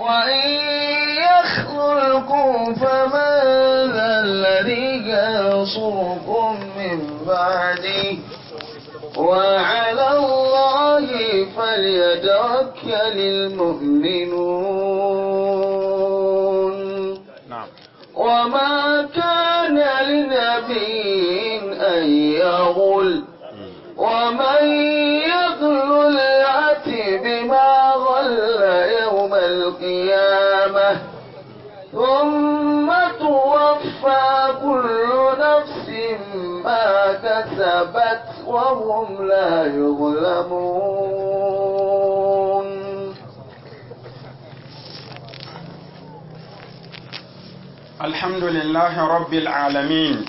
وإن يخذلكم فمن ذا الذي ينصركم من بعده وعلى الله فليتوكل المؤمنون نعم وما كان لنبي أن يغل ومن يغل يأتي بما غل يوم القيامة ثم توفى كل نفس ما كسبت وهم لا يظلمون الحمد لله رب العالمين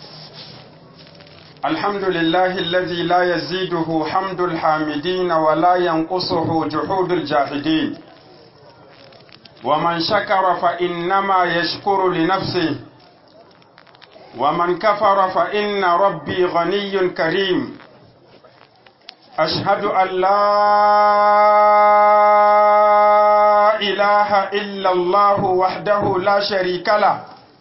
الحمد لله الذي لا يزيده حمد الحامدين ولا ينقصه جحود الجاحدين ومن شكر فإنما يشكر لنفسه ومن كفر فإن ربي غني كريم أشهد أن لا إله إلا الله وحده لا شريك له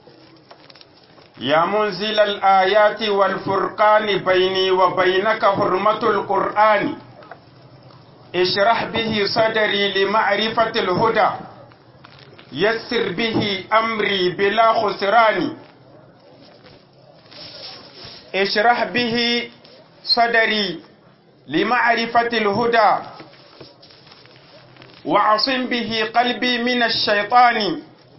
يا منزل الآيات والفرقان بيني وبينك حرمة القرآن اشرح به صدري لمعرفة الهدى يسر به أمري بلا خسران اشرح به صدري لمعرفة الهدى وعصم به قلبي من الشيطان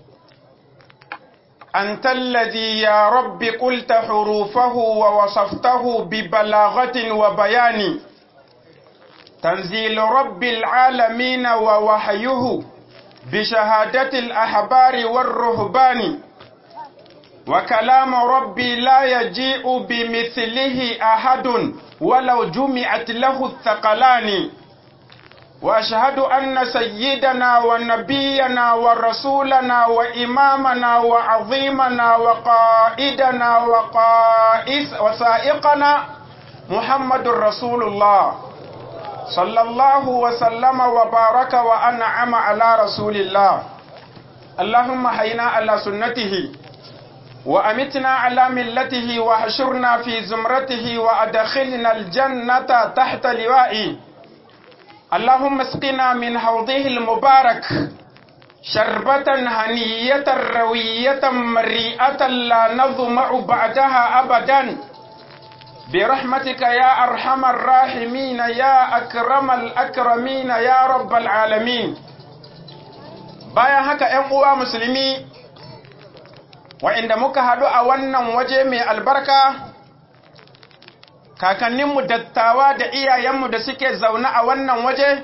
أنت الذي يا رب قلت حروفه ووصفته ببلاغة وبيان تنزيل رب العالمين ووحيه بشهادة الأحبار والرهبان وكلام ربي لا يجيء بمثله أحد ولو جمعت له الثقلان واشهد ان سيدنا ونبينا ورسولنا وامامنا وعظيمنا وقائدنا وقائس وسائقنا محمد رسول الله صلى الله وسلم وبارك وانعم على رسول الله اللهم حينا على سنته وأمتنا على ملته وحشرنا في زمرته وأدخلنا الجنة تحت لوائه اللهم اسقنا من حوضه المبارك شربة هنية روية مريئة لا نظمع بعدها أبدا برحمتك يا أرحم الراحمين يا أكرم الأكرمين يا رب العالمين bayan haka ‘yan uwa musulmi wa'inda muka haɗu a wannan waje mai albarka kakanninmu dattawa da iyayenmu da suke zaune a wannan waje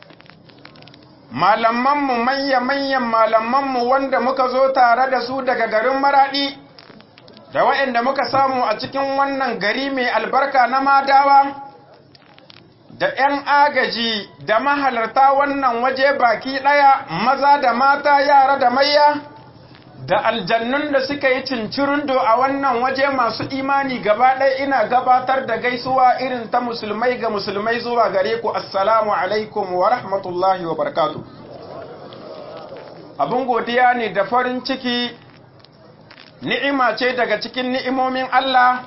malamanmu manya-manyan malamanmu wanda muka zo tare da su daga garin maraɗi da waɗanda muka samu a cikin wannan gari mai albarka na madawa da ‘yan agaji da mahalarta wannan waje baki ɗaya maza da mata yara da mayya da aljannun da suka yi cincirindo a wannan waje masu imani gaba ɗaya ina gabatar da gaisuwa irin ta musulmai ga musulmai zuwa gare ku assalamu alaikum wa rahmatullahi wa barakatu abin godiya ne da farin ciki ni'ima ce daga cikin ni'imomin Allah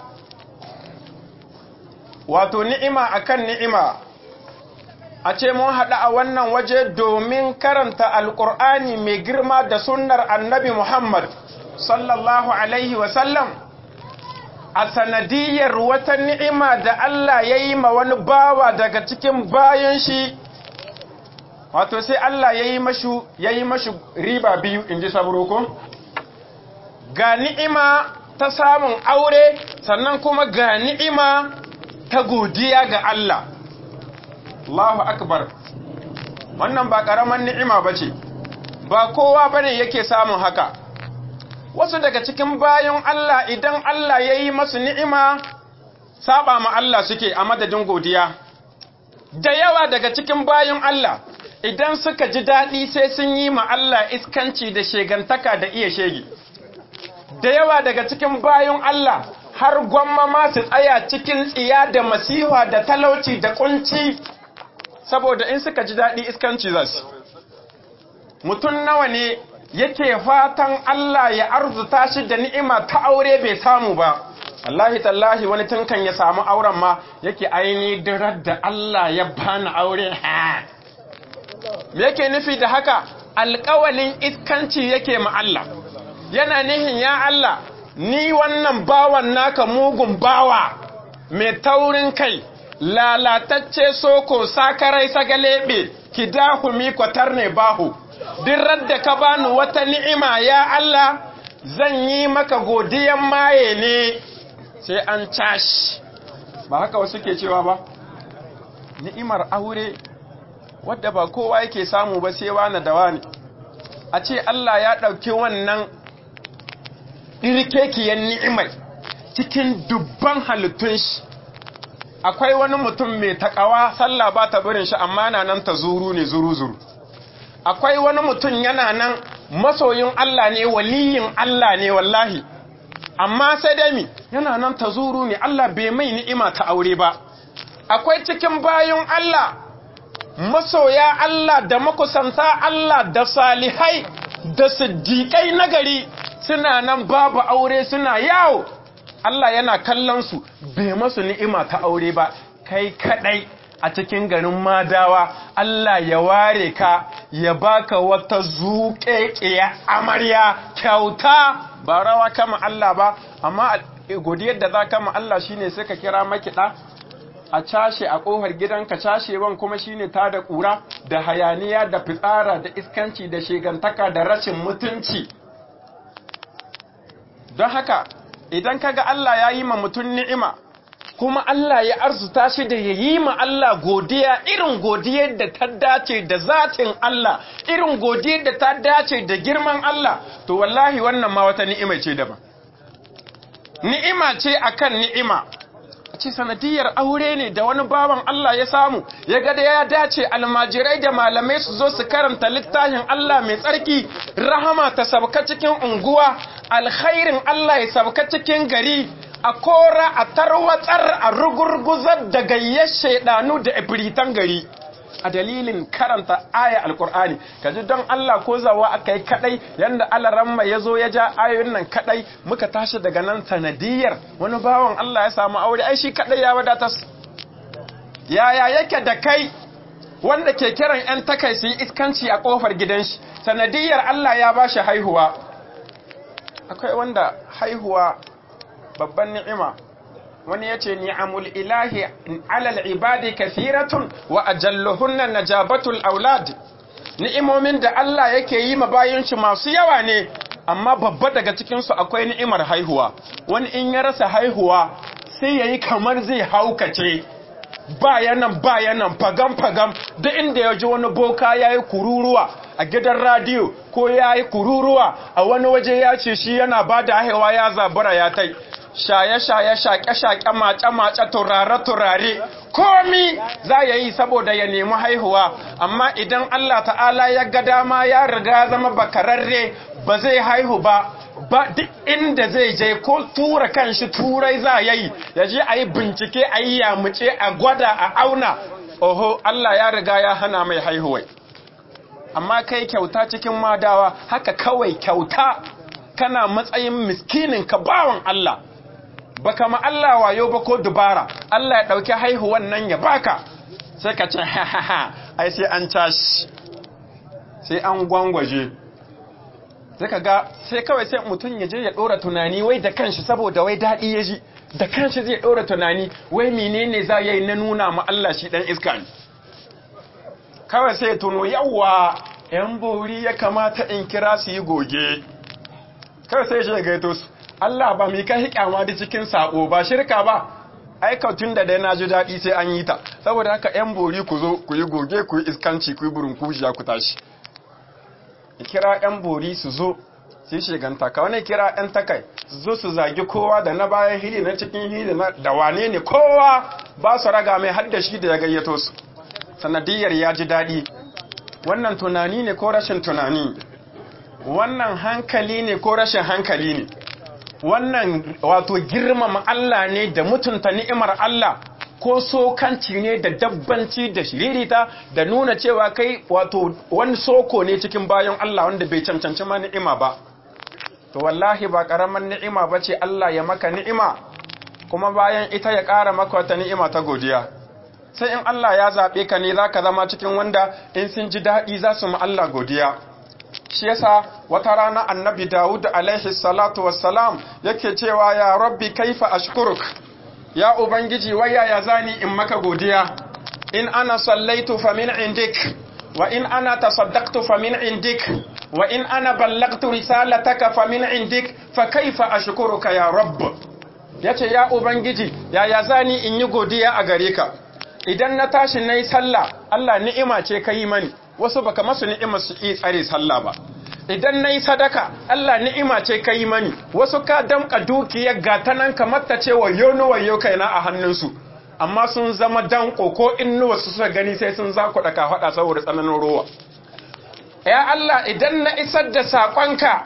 wato ni'ima akan ni'ima a ce mun haɗu a wannan waje domin karanta alƙur'ani mai girma da sunnar annabi Muhammad sallallahu Alaihi wasallam a sanadiyar wata ni'ima da Allah ya yi ma wani bawa daga cikin bayan shi wato sai Allah ya yi mashu ya yi mashu riba biyu in ji saburoko ga ni'ima ta samun aure sannan kuma ga ni'ima ta godiya ga Allah Allahu akbar wannan ba ƙaramin ni'ima ba ce ba kowa bane yake samun haka wasu daga cikin bayan Allah idan Allah ya yi masu ni'ima saba ma Allah suke a madadin godiya da yawa daga cikin bayan Allah idan suka ji daɗi sai sun yi ma Allah iskanci da shegantaka da iya shege da yawa daga cikin bayan Allah har gwamma ma su tsaya cikin tsiya da masiha da talauci da kunci saboda in suka ji daɗi iskanci za su mutum nawa ne yake fatan Allah ya arzuta shi da ni'ima ta aure bai samu ba wallahi tallahi wani tunkan ya samu auren ma yake aini dirar da Allah ya bani aure ha me yake nufi da haka alƙawalin iskanci yake ma Allah yana nihin ya Allah ni wannan bawan naka mugun bawa mai taurin kai lalatacce soko sakarai sagalebe kidahumi kwatar ne bahu duk da ka bani wata ni'ima ya Allah zan yi maka godiyan maye ne sai an cashi ba haka wasu ke cewa ba ni'imar aure wadda ba kowa yake samu ba sai wani da wani a ce Allah ya ɗauki wannan ɗirkekiyar ni'imar cikin dubban halittun shi akwai wani mutum mai takawa sallah ba ta birin shi amma na nan ta zuru ne zuru-zuru akwai wani mutum yana nan masoyin Allah ne waliyin Allah ne wallahi amma sai dai mi yana nan ta zuru ne Allah bai mai ni'ima ta aure ba akwai cikin bayan Allah masoya Allah da makusanta Allah da salihai da siddiƙai nagari suna nan babu aure suna yawo Allah yana kallon su bai masu ni'ima ta aure ba kai kadai a cikin garin madawa Allah ya ware ka ya baka wata zuƙeƙiya amarya kyauta ba rawa kama Allah ba amma godiyar da za kama Allah shine sai ka kira makiɗa a cashe a ƙofar gidanka cashewan kuma shine ta da ƙura da hayaniya da fitsara da iskanci da shegantaka da rashin mutunci don haka idan kaga Allah ya yi ma mutum ni'ima kuma Allah ya arzuta shi da ya yi ma Allah godiya irin godiyar da ta dace da zatin Allah irin godiyar da ta dace da girman Allah to wallahi wannan ma wata ni'ima ce daban ni'ima ce akan ni'ima ce sanadiyar aure ne da wani baban Allah ya samu ya ga da ya dace almajirai da malamai su zo su karanta littafin Allah mai tsarki rahama ta sabka cikin unguwa alkhairin Allah ya sabka cikin gari a kora a tarwatsar a rugurguzar da gayyar shaidanu da ibritan gari a dalilin karanta aya alkur'ani kaji don Allah ko zawa aka yi kadai yanda alaramma ya zo ya ja ayoyin nan kadai muka tashi daga nan sanadiyar wani bawan Allah ya samu aure ai shi kadai ya wadatas yaya yake da kai wanda ke kiran yan takai su yi iskanci a kofar gidan shi sanadiyar Allah ya ba shi haihuwa akwai wanda haihuwa babban ni'ima wani ya ce ni'amul ilahi alal ibadi kathiratun wa ajalluhunna najabatul aulad ni'imomin da Allah yake yi ma bayan shi masu yawa ne amma babba daga cikin su akwai ni'imar haihuwa wani in ya rasa haihuwa sai yayi kamar zai haukace bayanan bayanan fagam fagam duk inda ya ji wani boka yayi kururuwa a gidan radiyo ko yayi kururuwa a wani waje ya ce shi yana bada haihuwa ya zabura ya tai shaye-shaye shaƙe-shaƙe mace-mace turare-turare komi za ya yi saboda ya nemi haihuwa amma idan Allah ta'ala ya ga dama ya riga zama bakararre ba zai haihu ba ba duk inda zai je ko tura kanshi turai za ya yi ya je a yi bincike a yi yamuce a gwada a auna oho Allah ya riga ya hana mai haihuwai amma kai kyauta cikin madawa haka kawai kyauta kana matsayin miskinin ka bawan Allah baka ma Allah wayo ba ko dubara Allah ya dauki haihuwan nan ya baka sai ka ce ha ha ha ai sai an tashi sai an gwangwaje sai ka ga sai kawai sai mutum ya je ya dora tunani wai da kanshi saboda wai dadi ya ji da kanshi zai dora tunani wai menene za yi na nuna ma Allah shi dan iska ne kawai sai tuno yawa yan bori ya kamata in kira su yi goge kawai sai shi ya gaito su Allah ba mai kai kyama da cikin sako ba shirka ba aikatun da dai na ji daɗi sai an yi ta saboda haka yan bori ku zo ku yi goge ku yi iskanci ku yi burin kujiya ku tashi kira yan bori su zo su yi shiganta ka wani kira yan takai su zo su zagi kowa da na bayan hili na cikin hili da wane ne kowa ba su raga mai hadda shi da ya gayyato su sanadiyar ya ji daɗi wannan tunani ne ko rashin tunani wannan hankali ne ko rashin hankali ne wannan wato girmama Allah ne da mutunta ni'imar Allah ko sokanci ne da dabbanci da shiririta da nuna cewa kai wato wani soko ne cikin bayan Allah wanda bai cancanci ma ni'ima ba to wallahi ba karaman ni'ima ba ce Allah ya maka ni'ima kuma bayan ita ya ƙara maka wata ni'ima ta godiya sai in Allah ya zaɓe ka ne za ka zama cikin wanda in sun ji daɗi za su ma Allah godiya shi yasa wata rana annabi Dawud alaihi salatu wassalam yake cewa ya rabbi kaifa ashkuruk ya ubangiji waya ya zani in maka godiya in ana sallaitu fa min indik wa in ana tasaddaqtu fa min indik wa in ana ballagtu risalataka fa min indik fa kaifa ashkuruka ya rabb yace ya ubangiji ya ya zani in yi godiya a gare ka idan na tashi nayi sallah Allah ni'ima ce kai mani wasu baka masu ni'imar su yi tsare sallah ba idan na yi sadaka Allah ni'ima ce ka yi mani wasu ka damka dukiyar gata nan kamar ta ce wayo ni wayo kaina a hannunsu amma sun zama danko ko innuwa su suka gani sai sun za ku ɗaka faɗa saboda tsananin rowa ya Allah idan na isar da saƙonka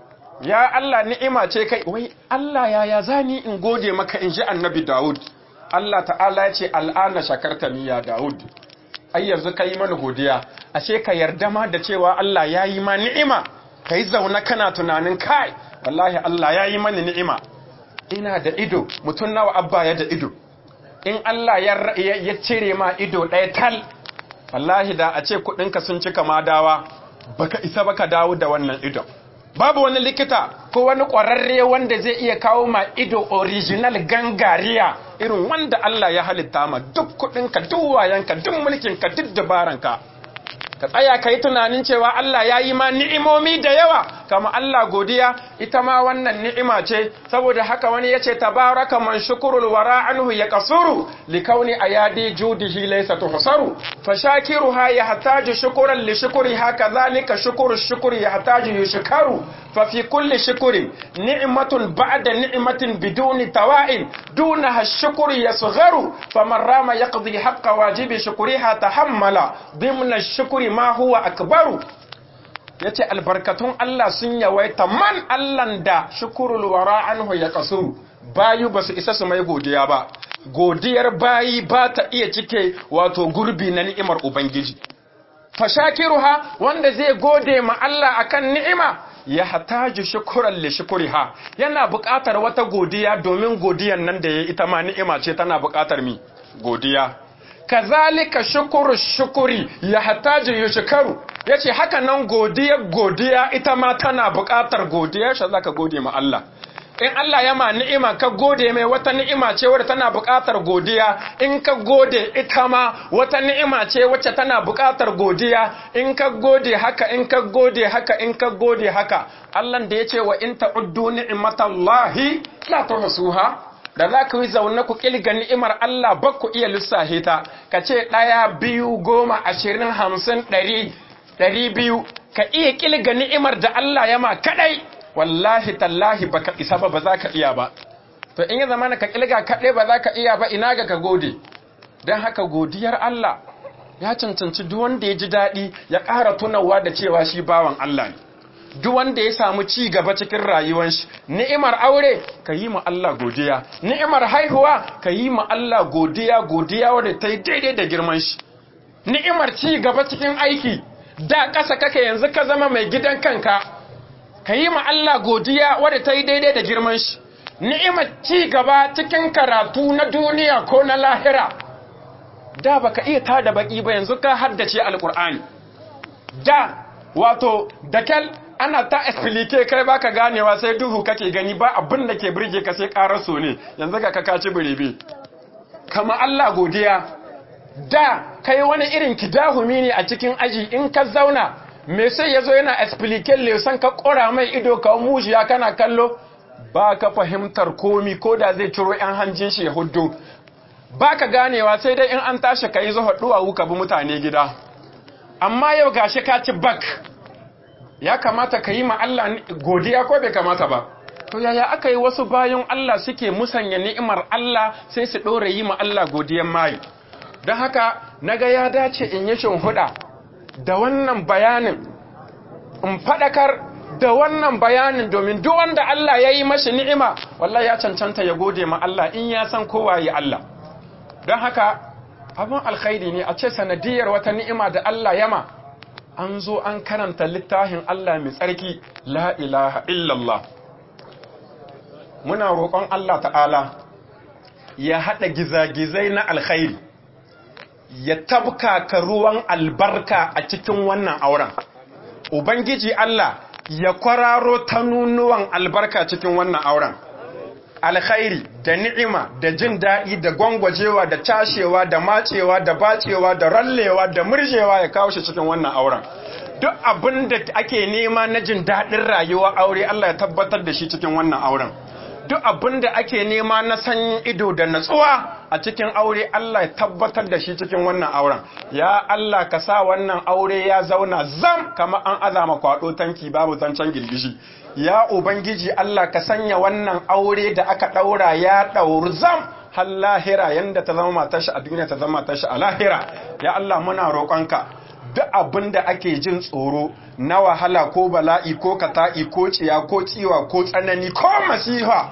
ya Allah ni'ima ce kai wai Allah ya ya zani in gode maka in ji annabi Dawud Allah ta'ala ya ce al'ana shakarta ni ya Dawud ai yanzu ka yi mana godiya ashe ka yarda ma da cewa Allah ya yi ma ni'ima ka yi zaune kana tunanin kai wallahi Allah ya yi mani ni'ima ina da ido mutum nawa abba ya da ido in Allah ya cire ma ido ɗaya tal wallahi da a ce kuɗinka sun cika madawa baka isa baka dawo da wannan ido babu wani likita ko wani ƙwararre wanda zai iya kawo ma ido original gangariya irin wanda Allah ya halitta ma duk kuɗinka duk wayanka duk mulkinka duk dabaranka ka tsaya ka yi tunanin cewa Allah ya yi ma ni'imomi da yawa kama Allah godiya ita ma wannan ni'ima ce saboda haka wani ya ce tabaraka man shukurul wara anhu ya kasuru likauni ayadi judihi laysa tuhsaru fa shakiruha yahtaju shukran li shukriha kadhalika shukuru shukri yahtaju yushkaru fa fi kulli shukrin ni'matun ba'da ni'matin biduni tawa'in dunaha ash-shukru yasgharu faman rama yaqdi haqqa wajibi shukriha tahammala dimna ash-shukri ma huwa akbaru yace albarkatun Allah sun yawaita man Allahn da shukurul wara anhu ya kasuru bayu basu isa su mai godiya ba godiyar bayi ba ta iya cike wato gurbi na ni'imar ubangiji fashakiruha wanda zai gode ma Allah akan ni'ima ya hataju shukuran li shukuriha yana buƙatar wata godiya domin godiyan nan da ya ita ma ni'ima ce tana buƙatar mi godiya kazalika shukuru shukuri ya hataju yushkaru yace haka nan godiya godiya ita ma tana buƙatar godiya shi zaka gode ma Allah in Allah ya ma ni'ima ka gode mai wata ni'ima ce wadda tana buƙatar godiya in ka gode ita ma wata ni'ima ce wacce tana buƙatar godiya in ka gode haka in ka gode haka in ka gode haka Allah da yace wa in ta'uddu ni'matallahi la tuhsuha da za ku yi zaune ku ƙilga ni'imar Allah ba ku iya lissahe ta, ka ce ɗaya biyu goma ashirin hamsin ɗari ɗari biyu ka iya ƙilga ni'imar da Allah ya ma kaɗai wallahi tallahi ba ka isa ba ba za ka iya ba to in yi zama ka ƙilga kaɗai ba za ka iya ba ina ga ka gode don haka godiyar Allah ya cancanci duk wanda ya ji daɗi ya ƙara tunawa da cewa shi bawan Allah ne duk wanda ya samu ci gaba cikin rayuwar shi ni'imar aure ka yi ma Allah godiya ni'imar haihuwa ka yi ma Allah godiya godiya wanda ta yi daidai da girman shi ni'imar ci gaba cikin aiki da ƙasa kake yanzu ka zama mai gidan kanka ka yi ma Allah godiya wadda ta yi daidai da girman shi ni'imar ci gaba cikin karatu na duniya ko na lahira da baka iya tada baki ba yanzu ka haddace alkur'ani da wato dakal ana ta explique kai baka ganewa sai duhu kake gani ba abin da ke birge ka sai karaso ne yanzu ga ka ci birebe kama Allah godiya da kai wani irin kidahumi ne a cikin aji in ka zauna me sai yazo yana explique lesson ka kora mai ido ka mujiya kana kallo ba ka fahimtar komi ko da zai ciro yan hanjin shi ya huddo ba ka ganewa sai dai in an tashi ka yi zuwa duwawu ka bi mutane gida amma yau gashi ka ci bak ya kamata ka yi ma Allah godiya ko bai kamata ba to yaya aka yi wasu bayan Allah suke musanya ni'imar Allah sai su ɗora yi ma Allah godiyan mayu don haka naga ya dace in yi huɗa da wannan bayanin in faɗakar da wannan bayanin domin duk wanda Allah ya yi mashi ni'ima wallahi ya cancanta ya gode ma Allah in ya san kowa yi Allah don haka abin alkhairi ne a ce sanadiyar wata ni'ima da Allah yama an zo an karanta littafin Allah mai tsarki la ilaha illallah muna roƙon Allah ta'ala ya haɗa gizagizai na alkhairi ya tabkaka ruwan albarka a cikin wannan auren ubangiji Allah ya kwararo ta nunuwan albarka cikin wannan auren alkhairi da ni'ima da jin daɗi da gwangwajewa da cashewa da matsewa da bacewa da rallewa da murjewa ya kawo shi cikin wannan auren duk abin da ake nema na jin daɗin rayuwa aure Allah ya tabbatar da shi cikin wannan auren duk abin da ake nema na sanyin ido da natsuwa a cikin aure Allah ya tabbatar da shi cikin wannan auren ya Allah ka sa wannan aure ya zauna zam kamar an azama kwado tanki babu zancen girgishi ya ubangiji Allah ka sanya wannan aure da aka daura ya dauri zam har lahira yanda ta zama matar shi a duniya ta zama matar shi a lahira ya Allah muna roƙonka duk abin da ake jin tsoro na wahala ko bala'i ko kata'i ko ciya ko tsiwa ko tsanani ko masiha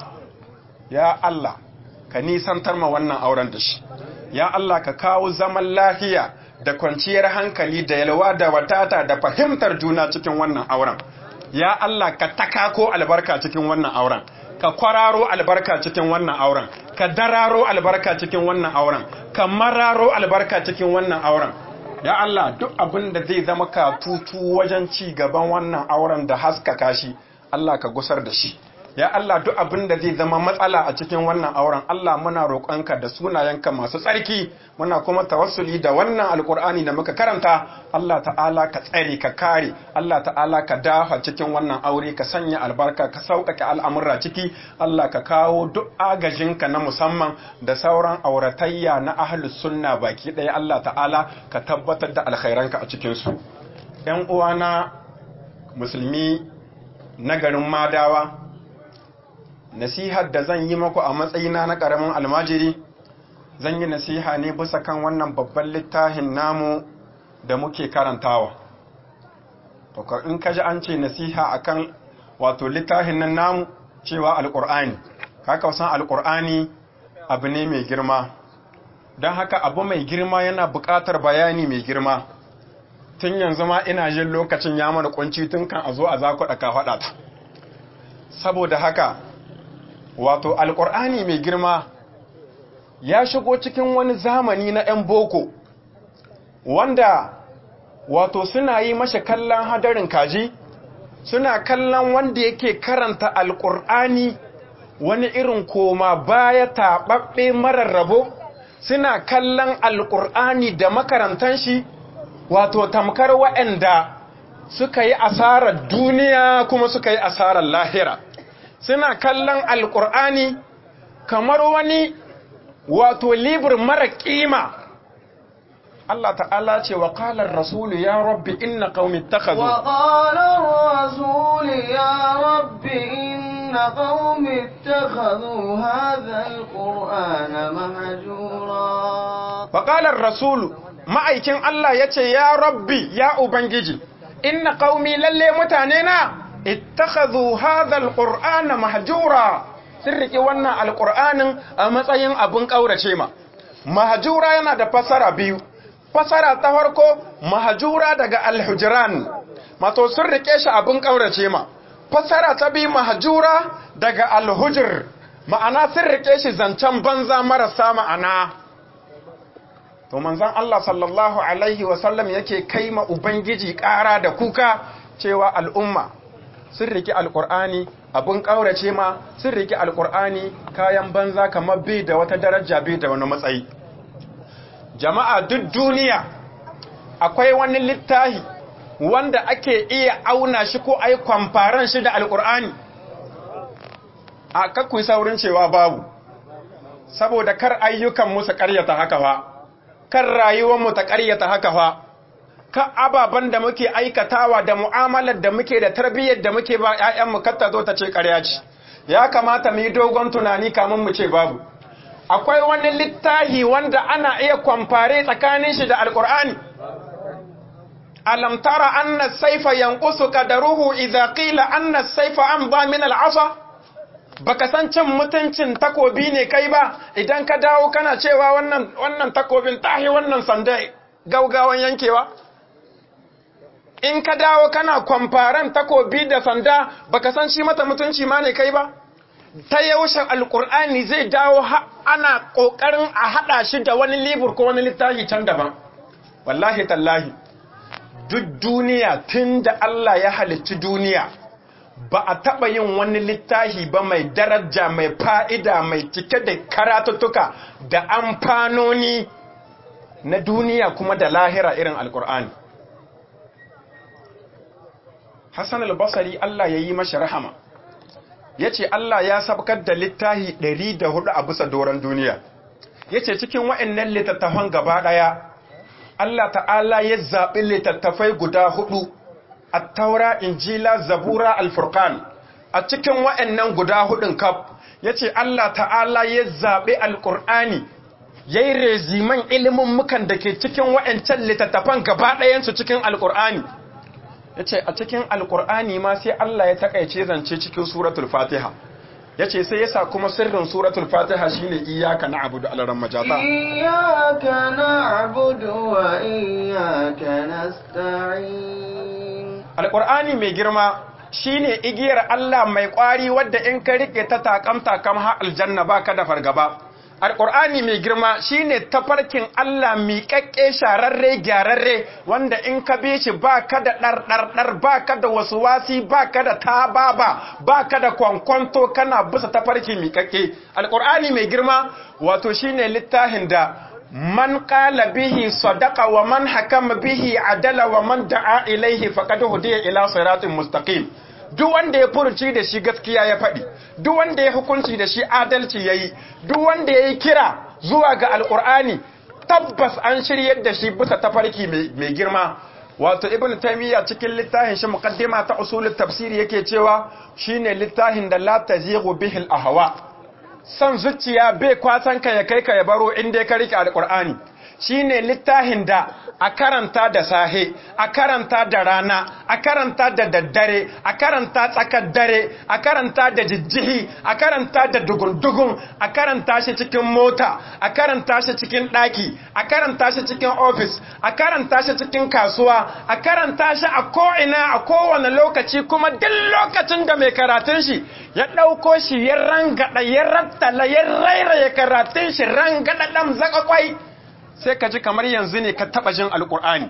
ya Allah ka nisantar ma wannan auren da shi ya Allah ka kawo zaman lafiya da kwanciyar hankali da yalwa da watata da fahimtar juna cikin wannan auren ya Allah ka takako albarka cikin wannan auren ka kwararo albarka cikin wannan auren ka dararo albarka cikin wannan auren ka mararo albarka cikin wannan auren ya Allah duk abin da zai zama katutu wajen ci gaban wannan auren da haskaka shi Allah ka gusar da shi ya Allah duk abin da zai zama matsala a cikin wannan auren Allah muna roƙonka da sunayenka masu tsarki muna kuma tawassuli da wannan alkur'ani da muka karanta Allah ta'ala ka tsare ka kare Allah ta'ala ka dafa cikin wannan aure ka sanya albarka ka sauƙaƙe al'amurra ciki Allah ka kawo duk agajinka na musamman da sauran auratayya na ahlus sunna baki ɗaya Allah ta'ala ka tabbatar da alkhairanka a cikin su ƴan uwana musulmi na garin Madawa nasihar da zan yi maku a matsayina na ƙaramin almajiri zan yi nasiha ne bisa kan wannan babban littafin namu da muke karantawa in ka ji an ce nasiha akan wato littafin nan namu cewa alƙur'ani haka wasan alƙur'ani abu ne mai girma don haka abu mai girma yana buƙatar bayani mai girma tun yanzu ma ina jin lokacin ya mana kunci tun kan a zo a zakuɗa ka faɗa ta saboda haka wato alƙur'ani mai girma ya shigo cikin wani zamani na 'yan boko wanda wato suna yi mashi kallon hadarin kaji suna kallon wanda yake karanta alƙur'ani wani irin koma baya taɓaɓɓe marar rabo suna kallon alƙur'ani da makarantan shi wato tamkar waɗanda suka yi asarar duniya kuma suka yi asarar lahira suna kallon alƙur'ani kamar wani wato libur mara ƙima Allah ta'ala ce wa ƙalar rasulu ya rabbi inna ƙaumi takazu wa ƙalar rasulu ya rabbi inna ƙaumi takazu hadhal qur'ana mahjura wa ƙalar rasulu ma'aikin Allah ya ce ya rabbi ya ubangiji inna ƙaumi lalle mutane na ittakhadhu hadha alqur'ana mahjura sun riki wannan alqur'anin a matsayin abun kaurace ma mahjura yana da fasara biyu fasara ta farko mahjura daga alhujran mato sun rike shi abun kaurace ma fasara ta biyu mahjura daga alhujr ma'ana sun rike shi zancen banza marasa ma'ana to manzon Allah sallallahu alaihi wasallam yake kaima ubangiji ƙara da kuka cewa al'umma sun riki alƙur'ani abin ƙaurace ma sun riki alƙur'ani kayan banza kamar bai da wata daraja bai da wani matsayi jama'a duk duniya akwai wani littahi wanda ake iya auna shi ko ai kwamfaran shi da alƙur'ani a kakkui saurin cewa babu saboda kar ayyukan musu ƙaryata haka fa kan rayuwarmu ta ƙaryata haka fa ka ababen da muke aikatawa da mu'amalar da muke da tarbiyyar da muke ba ‘ya'yanmu katta zo ta ce ƙarya ce, ya kamata mu yi dogon tunani kamun mu ce babu. Akwai wani littahi wanda ana iya kwamfare tsakanin shi da Alƙur'ani. Alam tara anna saifa yanqusu qadaruhu idza qila anna saifa amdha min al'asa baka san cin mutuncin takobi ne kai ba idan ka dawo kana cewa wannan wannan takobin tahi wannan sanda gaugawan yankewa in ka dawo kana kwamfaran takobi da sanda baka san shi mata mutunci ma ne kai ba ta yaushe alkur'ani zai dawo ana kokarin a hada shi da wani libur ko wani littafi can daban wallahi tallahi duk duniya tunda Allah ya halicci duniya ba a taɓa yin wani littafi ba mai daraja mai fa'ida mai cike da karatuttuka da amfanoni na duniya kuma da lahira irin alkur'ani Hassan al-Basri Allah ya yi mashi rahama ya ce Allah ya sabkar da littafi ɗari da hudu a bisa doron duniya ya ce cikin wa'annan littattafan gaba ɗaya Allah ta'ala ya zaɓi littattafai guda hudu a taura injila zabura alfurkan a cikin wa'annan guda hudun kaf ya ce Allah ta'ala ya zaɓi alƙur'ani ya yi reziman ilimin mukan da ke cikin wa'ancan littattafan gaba ɗayansu cikin alƙur'ani ya ce a cikin alƙur'ani ma sai Allah ya taƙaice zance cikin suratul fatiha ya ce sai yasa kuma sirrin suratul fatiha shine iyaka na abu da alaran majata iyaka na abu wa iyaka nasta'in alƙur'ani mai girma shine igiyar Allah mai ƙwari wadda in ka rike ta takam takam har aljanna baka da fargaba alƙur'ani mai girma shine tafarkin Allah miƙaƙƙe shararre gyararre wanda in ka bi shi baka da ɗarɗarɗar baka da wasu wasi baka da tababa baka da kwankwanto kana bisa tafarki miƙaƙƙe alƙur'ani mai girma wato shine littafin da man qala bihi sadaqa wa man hakama bihi adala wa man da'a ilaihi faqad hudiya ila siratin mustaqim duk wanda ya furuci da shi gaskiya ya faɗi duk wanda ya hukunci da shi adalci yayi duk wanda yayi kira zuwa ga alqur'ani tabbas an shiryar da shi bisa tafarki mai girma wato ibnu taymiya cikin littafin shi muqaddima ta usulut tafsiri yake cewa shine littafin da la tazighu bihi al-ahwa son zuciya bai kwasan ka ya kai ka ya baro inda ka rike alqur'ani shine littafin da a karanta da sahe a karanta da rana a karanta da daddare a karanta tsakar dare a karanta da jijjihi a karanta da dugun-dugun a karanta shi cikin mota a karanta shi cikin ɗaki a karanta shi cikin ofis a karanta shi cikin kasuwa a karanta shi a ko'ina a kowane lokaci kuma duk lokacin da mai karatun shi ya ɗauko shi ya rangada ya rattala ya rairaye karatun shi rangada ɗan zakakwai sai ka ji kamar yanzu ne ka taba jin alkur'ani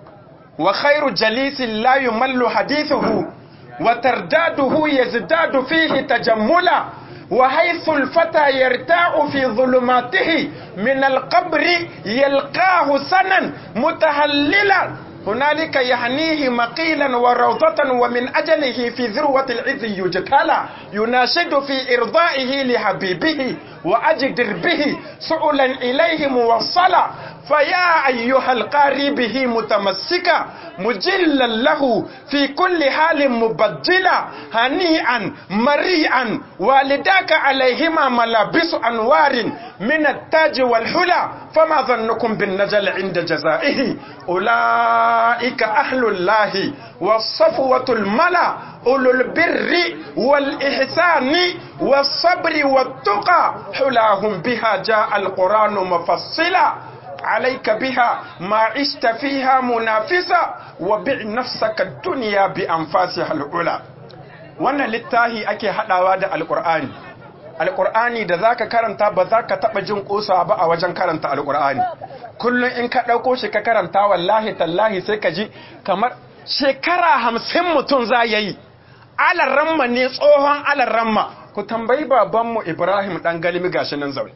wa khairu jalisin la yumallu hadithuhu wa tardaduhu yazdadu fihi tajammula wa haythu al-fata yarta'u fi dhulumatihi min al-qabri yalqahu sanan mutahallilan هنالك يهنيه مقيلا وروضة ومن أجله في ذروة العز يجتلى يناشد في إرضائه لحبيبه وأجدر به سؤلا إليه موصلا فيا أيها القاري به متمسكا مجلا له في كل حال مبجلا هنيئا مريئا والداك عليهما ملابس أنوار من التاج والحلى فما ظنكم بالنجل عند جزائه أولئك أهل الله والصفوة الملا أولو البر والإحسان والصبر والتقى حلاهم بها جاء القرآن مفصلا عليك بها ما عشت فيها منافسا وبع نفسك الدنيا بأنفاسها العلا wannan littahi ake hadawa da alkur'ani alkur'ani da zaka karanta ba za ka taba jin kosa ba a wajen karanta alkur'ani kullum in ka dauko shi ka karanta wallahi tallahi sai ka ji kamar shekara hamsin mutum za ya yi alarramma ne tsohon alarramma ku tambayi babanmu ibrahim dan galimi gashi nan zaune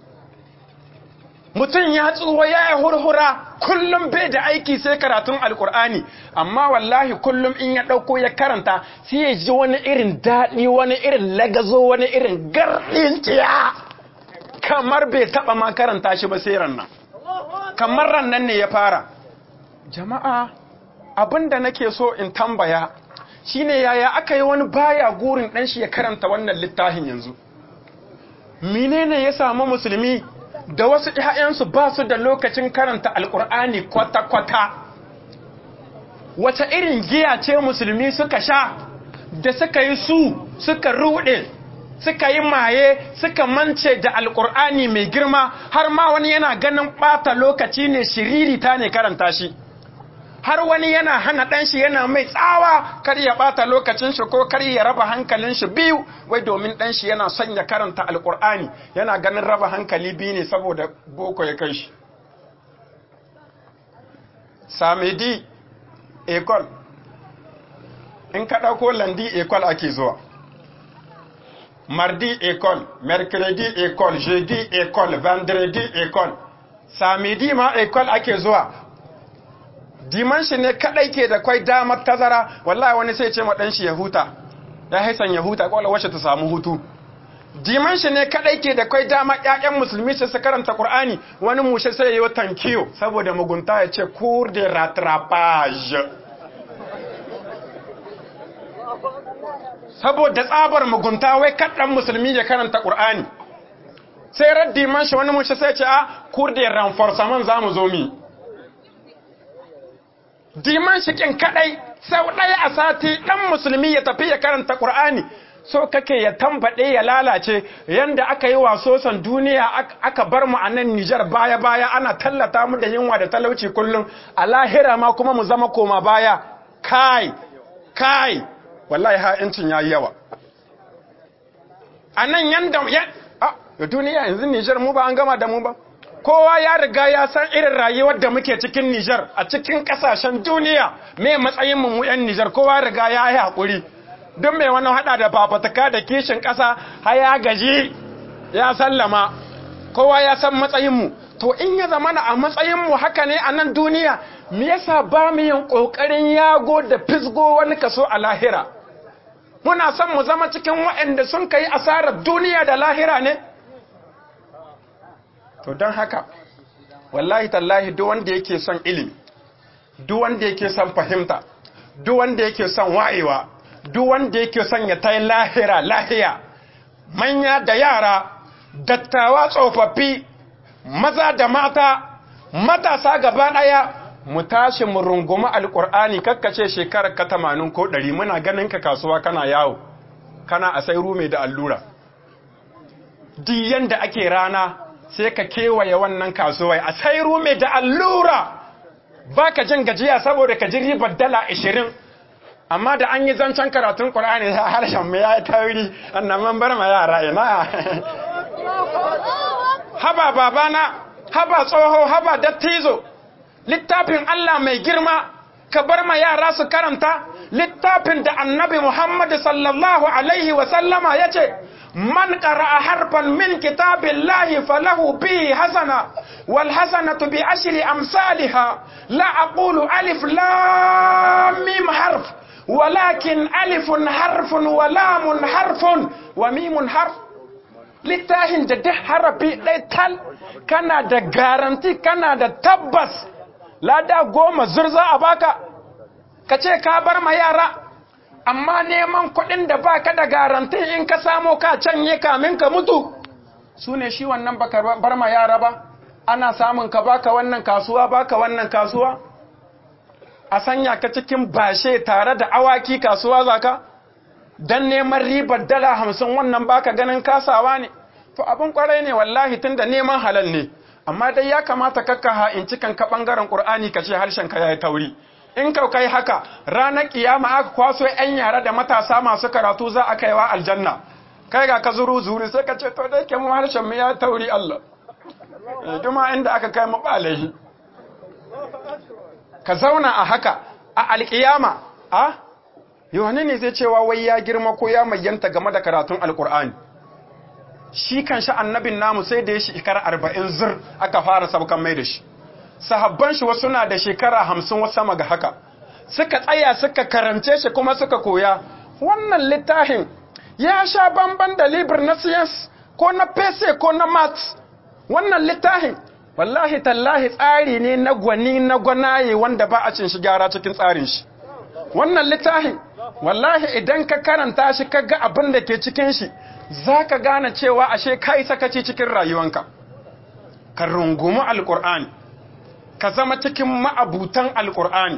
mutum ya tsuwa ya yi hurhura kullum bai da aiki sai karatun alkur'ani amma wallahi kullum in ya ɗauko ya karanta sai ya ji wani irin daɗi wani irin lagazo wani irin garɗin ciya kamar bai taɓa ma karanta shi ba sai rannan kamar rannan ne ya fara jama'a abinda nake so in tambaya shine yaya aka yi wani baya gurin ɗan shi ya karanta wannan littafin yanzu menene ya samu musulmi da wasu ‘ya'yansu ba su da lokacin karanta alƙur'ani kwata-kwata wata irin giya ce musulmi suka sha da suka yi su suka ruɗe suka yi maye suka mance da alkur'ani mai girma har ma wani yana ganin ɓata lokaci ne shiririta ne karanta shi har wani yana hana ɗanshi yana mai tsawa kar ya ɓata lokacin shi ko kar ya raba hankalin shi biyu wai domin ɗanshi yana son ya karanta alkur'ani yana ganin raba hankali biyu ne saboda boko ya kai shi samedi ekol in ka ɗauko landi ekol ake zuwa mardi ekol mercredi ekol jeudi ekol vendredi ekol samedi ma ekol ake zuwa dimanshi ne kadai ke da kwai damar tazara wallahi wani sai ce ma dan shi ya huta ya haisan ya huta kwallo wacce ta samu hutu dimanshi ne kadai ke da kwai damar ƴaƴan musulmi su su karanta qur'ani wani mushe sai yayi tankiyo saboda mugunta ya ce cours de rattrapage saboda tsabar mugunta wai kaddan musulmi ya karanta qur'ani sai raddi man shi wani mushe sai ce a cours de renforcement zamu zo mi diman shikin kadai sau ɗaya a sati ɗan musulmi ya tafi ya karanta ƙur'ani so kake ya tambaɗe ya lalace yanda aka yi wasosan duniya aka bar mu a nan Nijar baya-baya ana tallata mu da yunwa da talauci kullum a lahira ma kuma mu zama koma baya kai kai wallahi ha'incin ya yi yawa a nan yanda ya a duniya yanzu Nijar mu ba an gama da mu ba kowa ya riga ya san irin rayuwar da muke cikin Nijar a cikin kasashen duniya me matsayin mu yan Nijar kowa riga ya yi hakuri duk mai wani hada da fafataka da kishin kasa har ya gaji ya sallama kowa ya san matsayin mu to in ya zama a matsayin mu haka ne a nan duniya me yasa ba mu yin kokarin yago da fisgo wani kaso a lahira muna son mu zama cikin waɗanda sun kai asarar duniya da lahira ne to don haka wallahi tallahi duk wanda yake son ilimi duk wanda yake son fahimta duk wanda yake son wayewa duk wanda yake son ya tai lahira lahiya manya da yara dattawa tsofaffi maza da mata matasa gaba daya mu tashi mu rungumi alkur'ani kakkace shekarar ka 80 ko 100 muna ganin ka kasuwa kana yawo kana a sai rume da allura duk yanda ake rana sai ka kewaye wannan kasuwai a sai rume da allura ba ka jin gajiya saboda ka ji ribar dala ashirin amma da an yi zancen karatun ƙulani a harshen mai ya yi tauri annan man bar ma yara ina haba babana haba tsoho haba dattizo littafin Allah mai girma ka bar ma yara su karanta littafin da annabi Muhammad sallallahu alaihi wasallama ya ce من قرأ حرفا من كتاب الله فله به حسنة والحسنة بعشر أمثالها لا أقول ألف لام ميم حرف ولكن ألف حرف ولام حرف وميم حرف littafin da duk harafi ɗaya tal kana da garanti kana da tabbas lada goma zurza a baka ka ce ka bar ma yara amma neman kuɗin da ba ka da garanti in ka samo ka canye kamin ka mutu su ne shi wannan baka bar ma yara ba ana samun ka baka wannan kasuwa baka wannan kasuwa a sanya ka cikin bashe tare da awaki kasuwa zaka don neman ribar dala hamsin wannan baka ganin kasawa ne to abin kwarai ne wallahi tun da neman halal ne amma dai ya kamata kakka ha'inci kan ka ɓangaren ƙur'ani ka ce harshen ka ya yi tauri in ka kai haka ranar kiyama aka kwaso yan yara da matasa masu karatu za a kaiwa aljanna kai ga ka zuru zuri sai ka ce to da yake mu harshen mu ya tauri Allah duma inda aka kai mu balahi ka zauna a haka a alkiyama a yohane ne zai cewa wai ya girma ko ya mayyanta game da karatun alkur'ani shi kan shi annabin namu sai da ya shekara arba'in zir aka fara saukan mai da shi sahabban shi wasu na da shekara hamsin wasu sama ga haka suka tsaya suka karance shi kuma suka koya wannan littafin ya sha bamban da libir na science ko na pese ko na maths wannan littafin wallahi tallahi tsari ne na gwani na gwanaye wanda ba a cin shi gyara cikin tsarin shi wannan littafin wallahi idan ka karanta shi ka ga abin da ke cikin shi za ka gane cewa ashe ka yi sakaci cikin rayuwanka ka rungumi alkur'ani ka zama cikin ma'abutan alkur'ani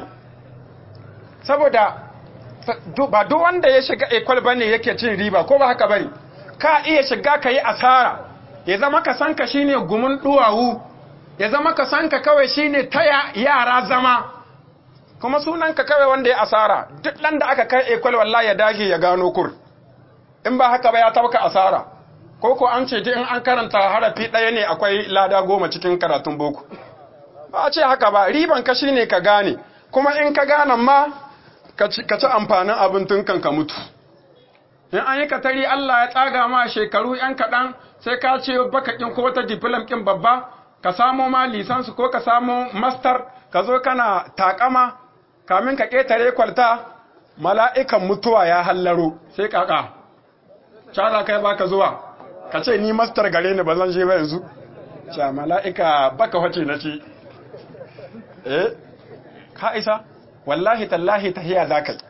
saboda ba duk wanda ya shiga ekwal bane yake cin riba ko ba haka bane ka iya shiga ka yi asara ya zama ka sanka shine gumin duwawu ya zama ka sanka kawai shine taya yara zama kuma sunanka kawai wanda ya asara duk ɗan da aka kai ekwal wallahi ya dage ya gano kur in ba haka ba ya tabka asara ko ko an ce in an karanta harafi ɗaya ne akwai lada goma cikin karatun boko ba a ce haka ba riban ka shine ka gane kuma in ka gane ma ka ci amfanin abin tun kan ka mutu in an yi katari Allah ya tsaga ma shekaru yan kaɗan sai ka ce bakakin ko wata diplom kin babba ka samo ma lisansu ko ka samo master ka zo kana takama kamin ka ƙetare kwalta mala'ikan mutuwa ya hallaro sai kaka cara kai baka zuwa ka ce ni master gare ni ba zan je ba yanzu ce mala'ika baka wace na ce eh ka isa wallahi tallahi tahiya za ka yi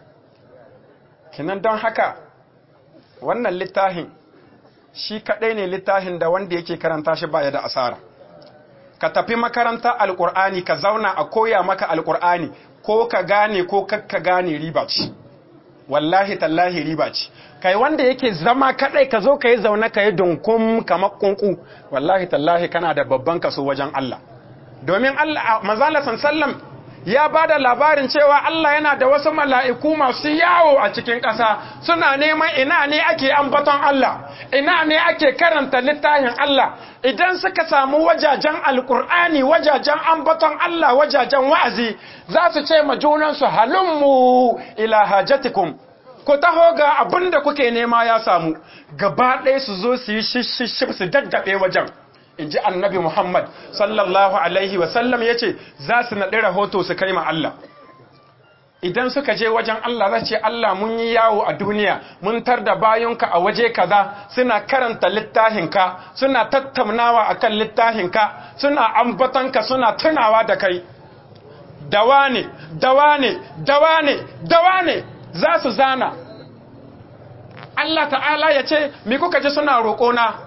kinan don haka wannan littafin shi kaɗai ne littafin da wanda yake karanta shi baya da asara ka tafi makaranta alƙur'ani ka zauna a koya maka alƙur'ani ko ka gane ko kakka gane riba ce wallahi tallahi riba ce kai wanda yake zama kadai ka zo ka yi zaune ka yi dunkum kamar kunku wallahi tallahi kana da babban kaso wajen Allah domin Allah manzala sallam ya ba da labarin cewa Allah yana da wasu mala'iku masu yawo a cikin ƙasa suna neman ina ne ake ambaton Allah ina ne ake karanta littafin Allah idan suka samu wajajen alkur'ani wajajen ambaton Allah wajajen wa'azi za su ce ma junansu halummu ila hajatikum ku taho ga abin da kuke nema ya samu gaba ɗaya su zo su yi shishishif su daddaɓe wajen in ji annabi Muhammad sallallahu Alaihi wasallam ya ce za su naɗi rahoto su kai ma Allah. Idan suka je wajen Allah za ce Allah mun yi yawo a duniya mun tar da bayonka a waje kaza suna karanta littahinka suna tattaunawa a kan littahinka suna ambatanka suna tunawa da kai. Dawa ne, dawa ne, dawa ne, dawa ne za su zana. Allah ta'ala ya ce, Mi kuka ji suna roƙona?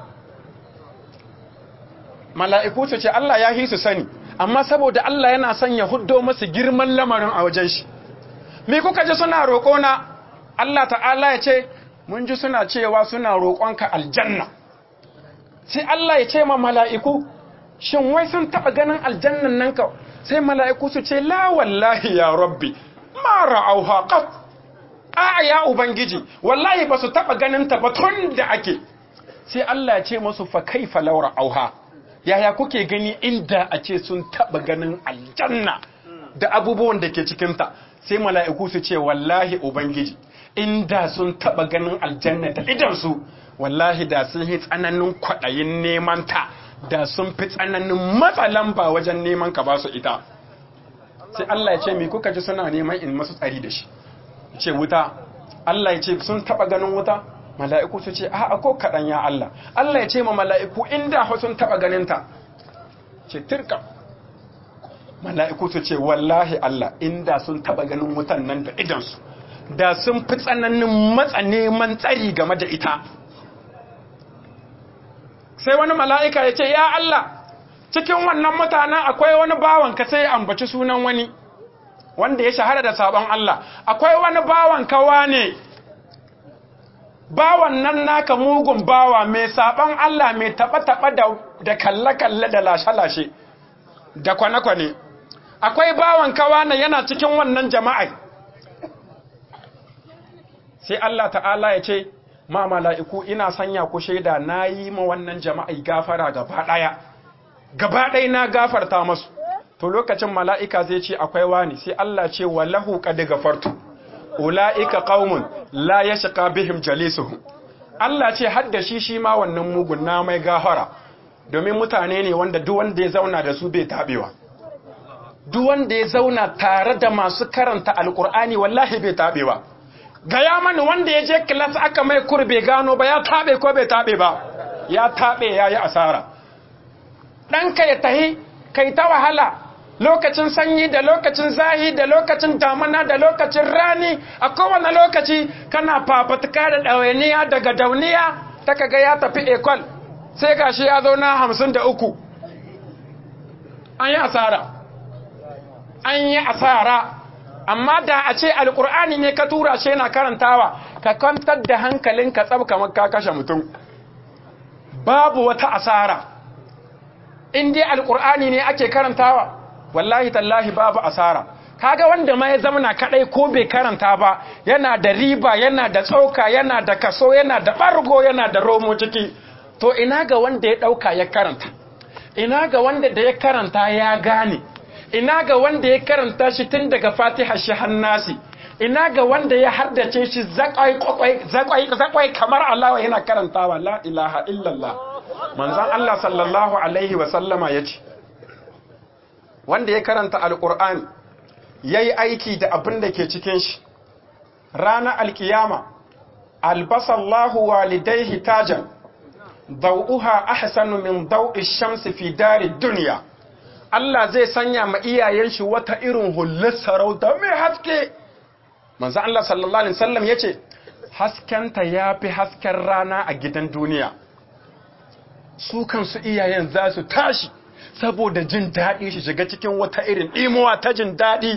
mala'iku su ce Allah ya hi su sani amma saboda Allah yana son ya huddo masu girman lamarin a wajen shi me kuka ji suna roƙona Allah ta'ala ya ce mun ji suna cewa suna roƙonka aljanna sai Allah ya ce ma mala'iku shin wai sun taɓa ganin aljannan nan ka sai mala'iku su ce la wallahi ya rabbi ma ra'auha qat a ya ubangiji wallahi ba su taɓa ganin ta ba tun da ake sai Allah ya ce musu fa kaifa law ra'auha yaya kuke gani inda a ce sun taba ganin aljanna da abubuwan da ke cikinta sai mala'iku su ce wallahi ubangiji inda sun taba ganin aljanna da idansu wallahi da sun yi tsananin kwaɗayin neman ta da sun fi tsananin matsalan ba wajen neman ka ba su ita sai Allah ya ce mi kuka ji suna neman in masu tsari da shi ce wuta Allah ya ce sun taba ganin wuta mala'iku su ce a ko kaɗan ya Allah Allah ya ce ma mala'iku inda sun taɓa ganinta ce tirka mala'iku su ce wallahi Allah inda sun taɓa ganin wutan nan da idansu da sun fi tsananin matsa neman tsari game da ita sai wani mala'ika ya ce ya Allah cikin wannan mutanen akwai wani bawanka sai ambaci sunan wani wanda ya shahara da sabon Allah akwai wani bawanka wane bawan nan naka mugun bawa mai saban Allah mai taɓa-taɓa da kalle-kalle da lashe-lashe da kwane-kwane akwai bawan kawana yana cikin wannan jama'a sai Allah ta'ala ya ce ma mala'iku ina sanya ku shaida na yi ma wannan jama'i gafara gaba ɗaya gaba ɗaya na gafarta masu to lokacin mala'ika zai ce akwai wani sai Allah ce wa lahu ƙadi gafartu ula'ika qaumun la yashqa bihim jalisuhum Allah ce hadda shi shi ma wannan mugun na mai gafara domin mutane ne wanda duk wanda ya zauna da su bai tabewa duk wanda ya zauna tare da masu karanta alkur'ani wallahi bai tabewa gaya mani wanda ya je class aka mai kurbe gano ba ya tabe ko bai tabe ba ya tabe yayi asara ɗanka ya tahi kai ta wahala lokacin sanyi da lokacin zahi da lokacin damana da lokacin rani a kowane lokaci kana fafatuka da ɗawainiya daga dauniya ta kaga ya tafi ekol sai gashi ya zo na hamsin da uku an yi asara an yi asara amma da a ce alkur'ani ne ka tura shi yana karantawa ka kwantar da hankalinka tsab kamar ka kashe mutum babu wata asara in dai alkur'ani ne ake karantawa wallahi tallahi babu asara kaga wanda ma ya zamana kadai ko bai karanta ba yana da riba yana da tsauka yana da kaso yana da bargo yana da romo ciki to ina ga wanda ya dauka ya karanta ina ga wanda da ya karanta ya gane ina ga wanda ya karanta shi tun daga fatiha shi hannasi ina ga wanda ya hardace shi zakwai zakwai zakwai kamar Allah yana karantawa la ilaha illallah manzon Allah sallallahu alaihi wa sallama yace wanda ya karanta alqur'ani yayi aiki da abin da ke cikin shi ranar alkiyama albasallahu walidaihi tajan dau'uha ahsanu min dau'i shamsi fi dari dunya Allah zai sanya ma iyayen shi wata irin hullar sarauta mai haske manzo Allah sallallahu alaihi wasallam yace haskenta yafi hasken rana a gidan duniya su kansu iyayen za su tashi saboda jin daɗi shi shiga cikin wata irin imuwa ta jin daɗi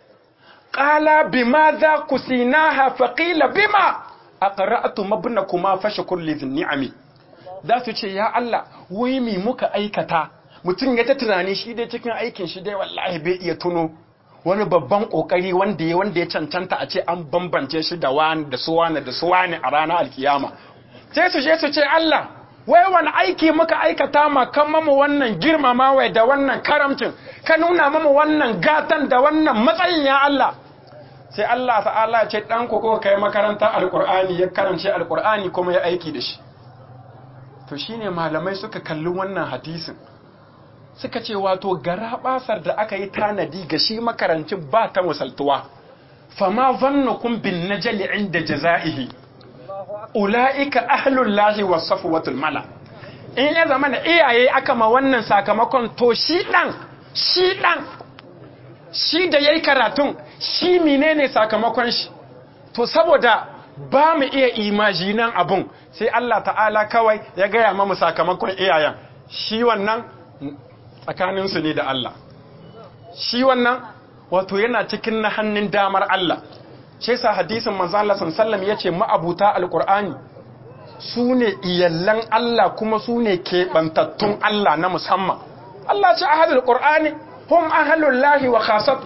qala bima za kusinaha faqila bima aqra'tu mabnakuma fashkur li ni'ami za su ce ya Allah wai mi muka aikata mutum ya ta tunani shi dai cikin aikin shi dai wallahi bai iya tuno wani babban kokari wanda ya wanda ya cancanta a ce an bambance shi da wani da su wani da su wani a ranar alkiyama sai su je su ce Allah wai wani aiki muka aikata ma kan mamu wannan girmamawa da wannan karamcin ka nuna mamu wannan gatan da wannan matsayin ya Allah sai Allah ta'ala ce dan ku ko kai makaranta alqur'ani ya karance alqur'ani kuma ya aiki da shi to shine malamai suka kalli wannan hadisin suka ce wato gara basar da aka yi tanadi ga shi makarancin ba ta musaltuwa fama zannukum bin najali inda jaza'ihi ula'ika ahlul lahi was safwatul mala in ya zama da iyaye aka ma wannan sakamakon to shi dan shi dan shi da yayi karatun shi menene sakamakon shi to saboda ba mu iya imajinan abun sai Allah ta'ala kawai ya gaya mamu sakamakon iyayen shi wannan tsakaninsu ne da Allah shi wannan wato yana cikin na hannun damar Allah shi sa hadisin manzo Allah sallallahu ya ce ma'abuta alqur'ani su ne iyallan Allah kuma su ne keɓantattun Allah na musamman Allah ce ahadul qur'ani hum ahlul lahi wa khasatu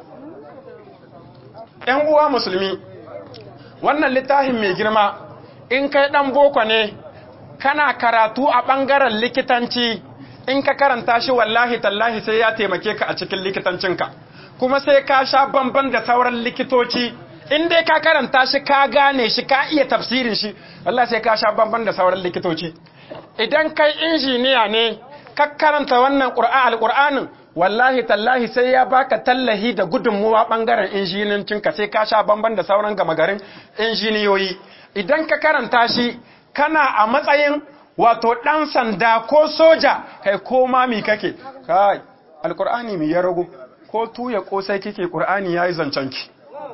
‘yan uwa musulmi wannan littafin mai girma in kai ɗan boko ne kana karatu a ɓangaren likitanci in ka karanta shi wallahi tallahi sai ya taimake ka a cikin likitancinka kuma sai ka sha bamban da sauran likitoci in dai ka karanta shi ka gane shi ka iya tafsirin shi wallahi sai ka sha bamban da sauran likitoci idan kai injiniya ne ka karanta wannan qur'an alqur'anin wallahi tallahi sai ya baka tallahi da gudunmuwa bangaren injinincinka sai ka sha bamban da sauran gama garin injiniyoyi idan ka karanta shi kana a matsayin wato ɗan sanda ko soja kai ko mami kake kai alkur'ani mi ya rago ko tuya kosai kike qur'ani yayi zancanki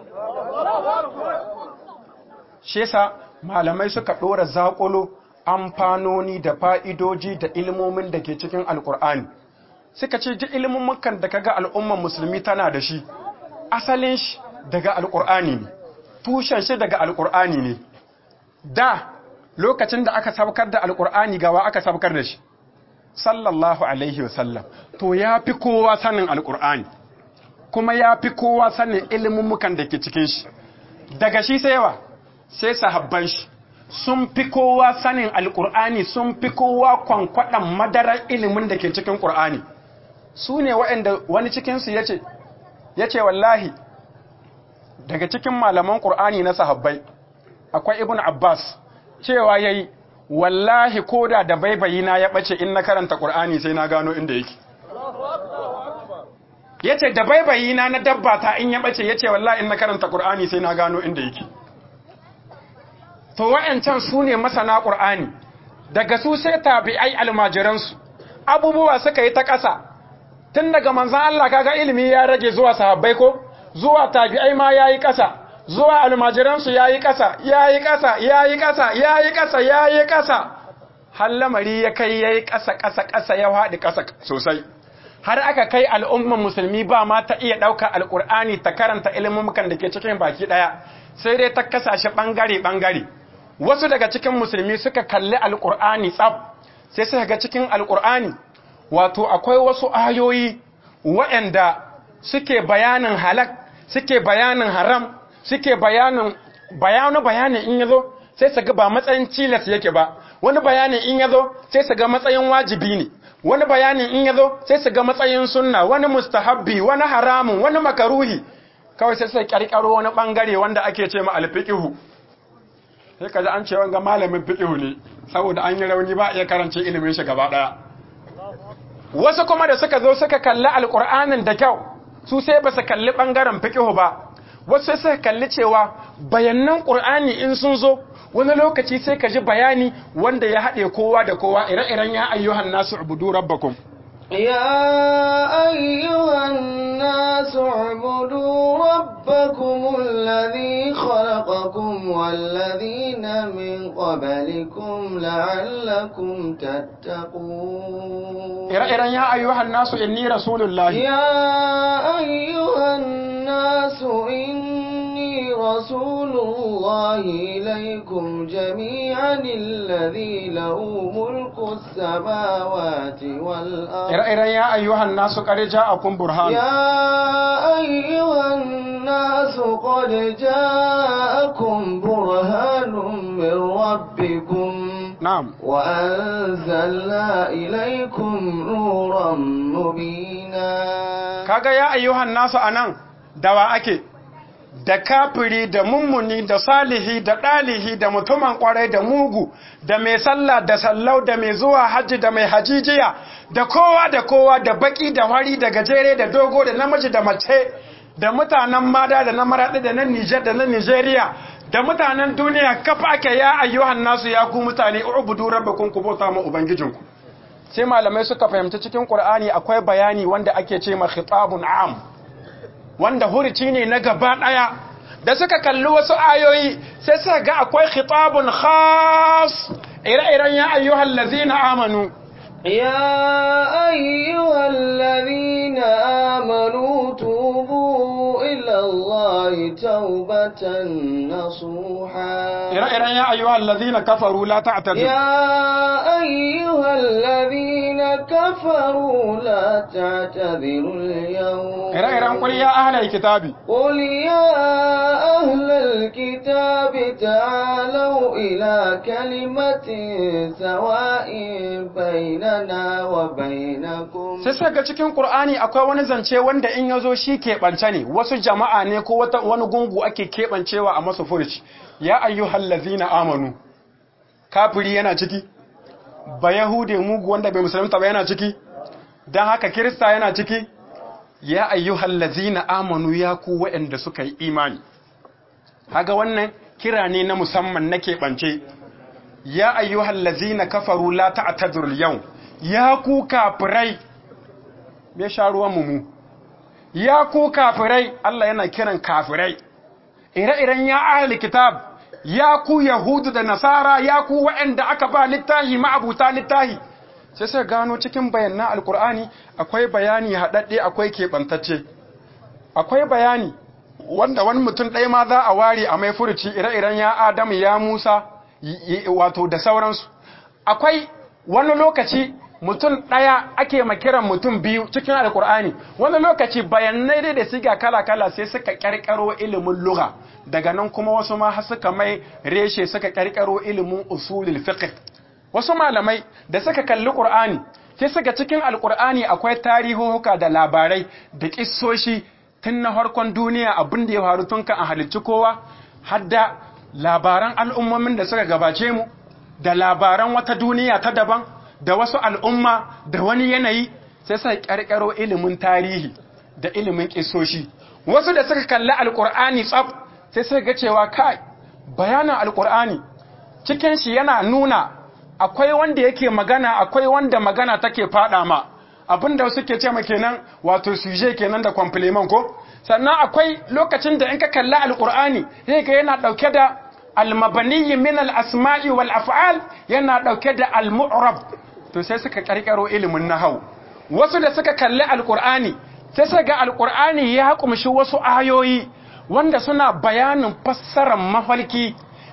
shi yasa malamai suka dora zakulo amfanoni da fa'idoji da ilmomin da ke cikin alkur'ani suka ce duk ilmummukan da kaga al'umman musulmi tana da shi asalin shi daga alkur'ani ne tushen shi daga alkur'ani ne da lokacin da aka sabkar da alkur'ani gawa aka sabkar da shi sallallahu alaihi wasallam to ya fi kowa sanin alkur'ani kuma ya fi kowa sanin ilmummukan da ke cikin shi daga shi sai yawa sai sahabban shi sun fi kowa sanin alkur'ani sun fi kowa kwankwaɗan madarar ilimin da ke cikin ƙur'ani su ne waɗanda wani cikinsu ya ce ya ce wallahi daga cikin malaman ƙur'ani na sahabbai akwai ibn abbas cewa ya yi wallahi koda da baibayi na ya ɓace in na karanta ƙur'ani sai na gano inda yake ya ce da baibayi na na dabba ta in ya ɓace ya ce wallahi in na karanta ƙur'ani sai na gano inda yake to wa'yancan su ne masana ƙur'ani daga su sai tabi'ai almajiransu abubuwa suka yi ta ƙasa tun daga manzan Allah kaga ilimi ya rage zuwa sahabbai ko zuwa tabi'ai ma ya yi ƙasa zuwa almajiransu ya yi ƙasa ya yi ƙasa ya yi ƙasa ya yi ƙasa ya yi ƙasa har lamari ya kai ya yi ƙasa ƙasa ƙasa ya haɗi ƙasa sosai har aka kai al'umman musulmi ba ma ta iya ɗauka alƙur'ani ta karanta ilimin da ke cikin baki ɗaya sai dai ta kasashe ɓangare-ɓangare wasu daga cikin musulmi suka kalli alƙur'ani tsab sai suka ga cikin alkur'ani wato akwai wasu ayoyi waɗanda suke bayanin halak suke bayanin haram suke bayanin bayanu bayanin in yazo sai su ga ba matsayin cilas yake ba wani bayanin in yazo sai su ga matsayin wajibi ne wani bayanin in yazo sai su ga matsayin sunna wani mustahabbi wani haramun wani makaruhi kawai sai sai karkaro wani bangare wanda ake ce ma alfiqhu sai kaji an ce wanga malamin fiqhu ne saboda an yi rauni ba iya karance ilimin shi gaba daya wasu kuma da suka zo suka kalli alqur'anin da kyau su sai ba su kalli bangaren fiqhu ba wasu sai suka kalli cewa bayanan qur'ani in sun zo wani lokaci sai ka ji bayani wanda ya haɗe kowa da kowa ire-iren ya ayyuhan nasu ubudu rabbakum يا أيها الناس اعبدوا ربكم الذي خلقكم والذين من قبلكم لعلكم تتقون ire-iren ya ayyuhan nasu inni rasulullahi يا أيها الناس إني رسول الله إليكم جميعا الذي له ملك السماوات والأرض ire-iren ya ayyuhan nasu qad ja'akum burhan يا أيها الناس قد جاءكم برهان من ربكم na'am وأنزلنا إليكم نورا مبينا kaga ya ayyuhan nasu anan dawa ake da kafiri da mummuni da salihi da ɗalihi da mutumin kwarai da mugu da mai sallah da sallau da mai zuwa hajji da mai hajijiya da kowa da kowa da baki da wari da gajere da dogo da namiji da mace da mutanen mada da na maraɗi da na nijar da na nijeriya da mutanen duniya kafa ake ya ayyuhan nasu ya ku mutane ubudu rabbakum ku bauta ma ubangijinku sai malamai suka fahimci cikin qur'ani akwai bayani wanda ake ce ma khitabun am wanda hurici ne na gaba ɗaya da suka kalli wasu ayoyi sai suka ga akwai khitabun khas ire-iren ya ayyuhal ladzina amanu يا أيها الذين آمنوا توبوا إلى الله توبة نصوحا ire-iren ya ayyuhal ladzina kafaru la ta'tadu يا أيها الذين كفروا لا تعتذروا اليوم ire-iren qul ya ahlal kitabi قل يا أهل الكتاب تعالوا إلى كلمة سواء بيننا وبينكم sai suka ga cikin Qur'ani akwai wani zance wanda in yazo shi keɓance ne wasu jama'a ne ko wata wani gungu ake keɓancewa a masu furci ya ayyuhal ladzina amanu kafiri yana ciki ba yahude mugu wanda bai musulunta ba yana ciki dan haka kirista yana ciki ya ayyuhal ladzina amanu ya ku waɗanda suka yi imani haga wannan kira ne na musamman na keɓance ya ayyuhal ladzina kafaru la ta'tadhurul yawm ya ku kafirai me sha ruwan mu ya ku kafirai Allah yana kiran kafirai ire-iren ya ahli kitab ya ku yahudu da nasara ya ku waɗanda aka ba littahi ma'abuta littahi sai sai gano cikin bayanan alkur'ani akwai bayani haɗaɗɗe akwai keɓantacce akwai bayani wanda wani mutum ɗaya ma za a ware a mai furuci ire-iren ya adamu ya musa wato da sauransu akwai wani lokaci mutum ɗaya ake makiran mutum biyu cikin alkur'ani wani lokaci bayanai dai da siga kala-kala sai suka ƙarƙaro ilimin lugha daga nan kuma wasu ma har suka mai reshe suka ƙarƙaro ilimin usulul fiqh wasu malamai da suka kalli qur'ani sai suka cikin alkur'ani akwai tarihohuka da labarai da kissoshi tun na farkon duniya abin da ya faru tun kan a halicci kowa har da labaran al'ummomin da suka gabace mu da labaran wata duniya ta daban da wasu al'umma da wani yanayi sai suka ƙarƙaro ilimin tarihi da ilimin ƙisoshi wasu da suka kalli alƙur'ani tsaf sai suka ga cewa kai bayanin alƙur'ani cikin shi yana nuna akwai wanda yake magana akwai wanda magana take faɗa ma abinda suke ce ma kenan wato suje kenan da complement ko sannan akwai lokacin da in ka kalli alƙur'ani sai ka yana ɗauke da almabaniyi min al-asma'i wal af'al yana ɗauke da al-mu'rab to sai suka karkaro ilimin nahau wasu da suka kalli alkur'ani sai suka ga alkur'ani ya kumshi wasu ayoyi wanda suna bayanin fassarar mafalki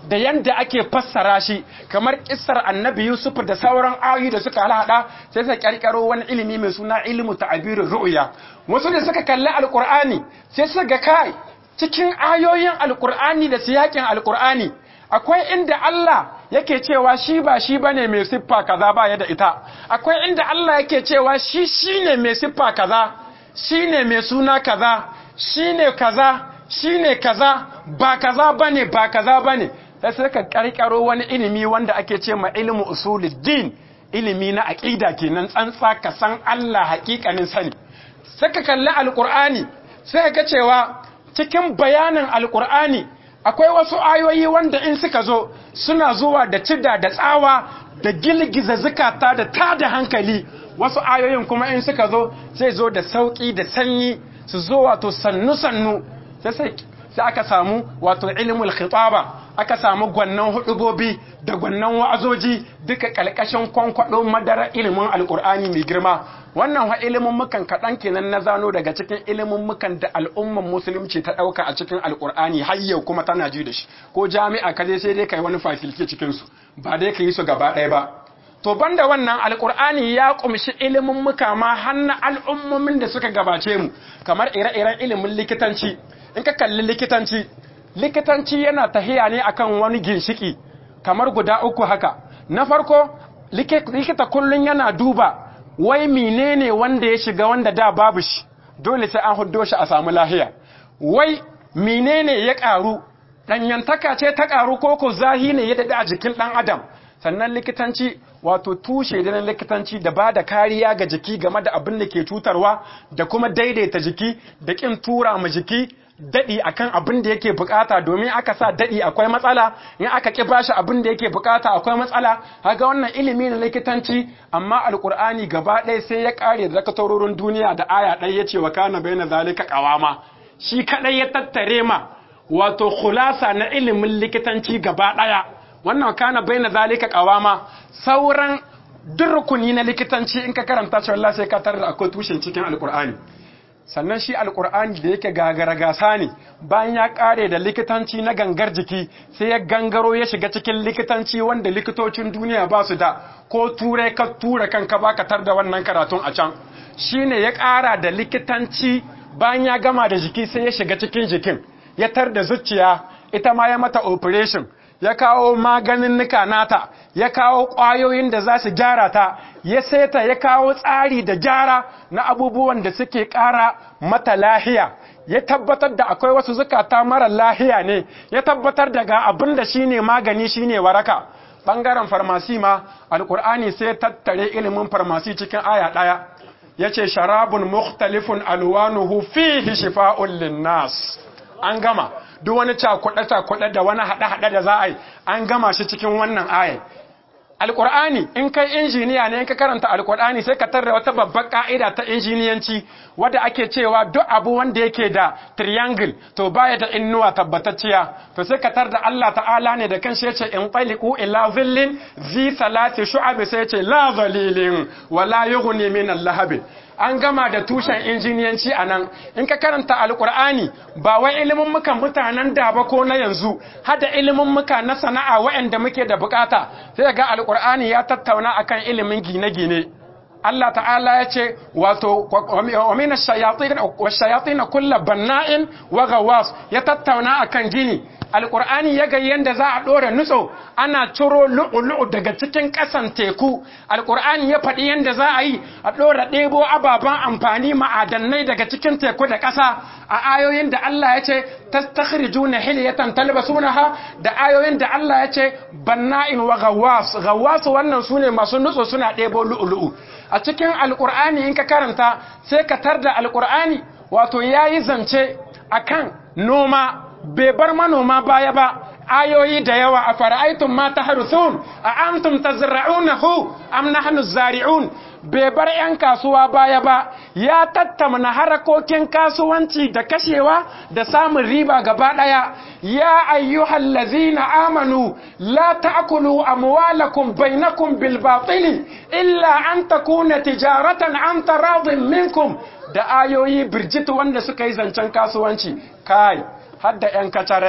da yanda ake fassara shi kamar kissar annabi Yusuf da sauran ayoyi da suka halhada sai suka karkaro wani ilimi mai suna ilmu ta'birir ru'ya wasu da suka kalli alqur'ani sai suka ga kai cikin ayoyin alqur'ani da siyakin alqur'ani akwai inda Allah yake cewa shi ba shi bane mai siffa kaza ba ya da ita akwai inda Allah yake cewa shi shine mai siffa kaza shine mai suna kaza shine kaza shine kaza ba kaza bane ba kaza bane sai suka karkaro wani ilimi wanda ake ce ma ilmu usuluddin ilimi na aqida kenan tsantsa ka san Allah hakikanin sani saka kalli alqur'ani sai ka cewa cikin bayanin alqur'ani akwai wasu ayoyi wanda in suka zo suna zuwa da cida da tsawa da gilgiza zukata da tada hankali wasu ayoyin kuma in suka zo sai zo da sauki da sanyi su zo wato sannu-sannu sai aka samu wato ilimul khitaba aka samu gwannan hudubobi da gwannan wa'azoji duka kalkashin kwankwado madara ilimin alkur'ani mai girma wannan wa ilimin mukan kaɗan kenan na zano daga cikin ilimin mukan da al'umman musulunci ta ɗauka a cikin alkur'ani har yau kuma tana ji da shi ko jami'a kaje sai dai kai wani fasilke cikin su ba dai ka yi su gaba ɗaya ba to banda wannan alkur'ani ya kumshi ilimin muka ma hannu al'ummomin da suka gabace mu kamar ire-iren ilimin likitanci in ka kalli likitanci likitanci yana tahiya ne akan wani ginshiki kamar guda uku haka na farko likita kullun yana duba wai menene wanda ya shiga wanda da babu shi dole sai an huddo shi a samu lahiya wai menene ya karu danyantaka ce ta karu ko ko zahi ne ya dade a jikin dan adam sannan likitanci wato tushe da na likitanci da ba da kariya ga jiki game da abin da ke cutarwa da kuma daidaita jiki da kin tura ma jiki daɗi akan abin da yake bukata domin aka sa daɗi akwai matsala in aka ƙi bashi abin da yake bukata akwai matsala haga wannan ilimi na likitanci amma alkur'ani gaba ɗaya sai ya ƙare da zakatarorin duniya da aya ɗaya ya ce wa kana bai na zalika ƙawama shi kaɗai ya tattare ma wato khulasa na ilimin likitanci gaba ɗaya wannan kana bai na zalika ƙawama sauran duk rukuni na likitanci in ka karanta shi wallahi sai ka tarar da akwai tushen cikin alkur'ani sannan shi alkur'ani da yake gagara gasa ne bayan ya kare da likitanci na gangar jiki sai ya gangaro ya shiga cikin likitanci wanda likitocin duniya ba su da ko ture ka tura kanka ba ka tar da wannan karatun a can shine ya kara da likitanci bayan ya gama da jiki sai ya shiga cikin jikin ya tar da zuciya ita ma ya mata operation ya kawo maganin nika nata ya kawo ƙwayoyin da za su gyara ta ya seta ya kawo tsari da gyara na abubuwan da suke ƙara mata lahiya ya tabbatar da akwai wasu zukata mara lahiya ne ya tabbatar da ga abin da shine magani shine waraka ɓangaren farmasi ma alkur'ani sai tattare ilimin farmasi cikin aya ɗaya ya ce sharabun mukhtalifun alwanuhu fihi shifa'un linnas an gama duk wani cakuɗe-cakuɗe da wani haɗe-haɗe da za a yi an gama shi cikin wannan ayat alƙur'ani in kai injiniya ne in ka karanta alƙur'ani sai ka tarda wata babbar ƙa'ida ta injiniyanci wadda ake cewa duk abu wanda yake da triangle to baya da innuwa tabbatacciya to sai ka tarda Allah ta'ala ne da kanshi yace in taliqu ila zillin zi salati shu'ab sai yace la zalilin wala yughni min al-lahab an gama da tushen injiniyanci a nan in ka karanta alkur'ani ba wai ilimin muka mutanen da ba ko na yanzu hada ilimin muka na sana'a waɗanda muke da bukata sai ga alkur'ani ya tattauna akan ilimin gine-gine Allah ta'ala ya ce wato wa min ash-shayatin wash-shayatin kullu banna'in wa ghawas ya tattauna akan gini alkur'ani ya ga yanda za a ɗora nutso ana ciro lu'ulu'u daga cikin ƙasan teku alkur'ani ya faɗi yanda za a yi a ɗora ɗebo ababen amfani ma'adannai daga cikin teku da ƙasa a ayoyin da Allah ya ce tastakhrijuna hilyatan talbasunaha da ayoyin da Allah ya ce banna'in wa ghawwas ghawwas wannan sune masu nutso suna ɗebo lu'ulu'u a cikin alkur'ani in ka karanta sai ka tarda alkur'ani wato yayi zance akan noma bai bar manoma baya ba ayoyi da yawa a fara'aitun ma ta harusun a antum tazra'unahu am nahnu zari'un bai bar 'yan kasuwa baya ba ya tattauna harakokin kasuwanci da kashewa da samun riba gaba daya ya ayyuhal ladzina amanu la ta'kulu amwalakum bainakum bil batili illa an takuna tijaratan an taradin minkum da ayoyi birjit wanda suka yi zancen kasuwanci kai hadda 'yan kacarai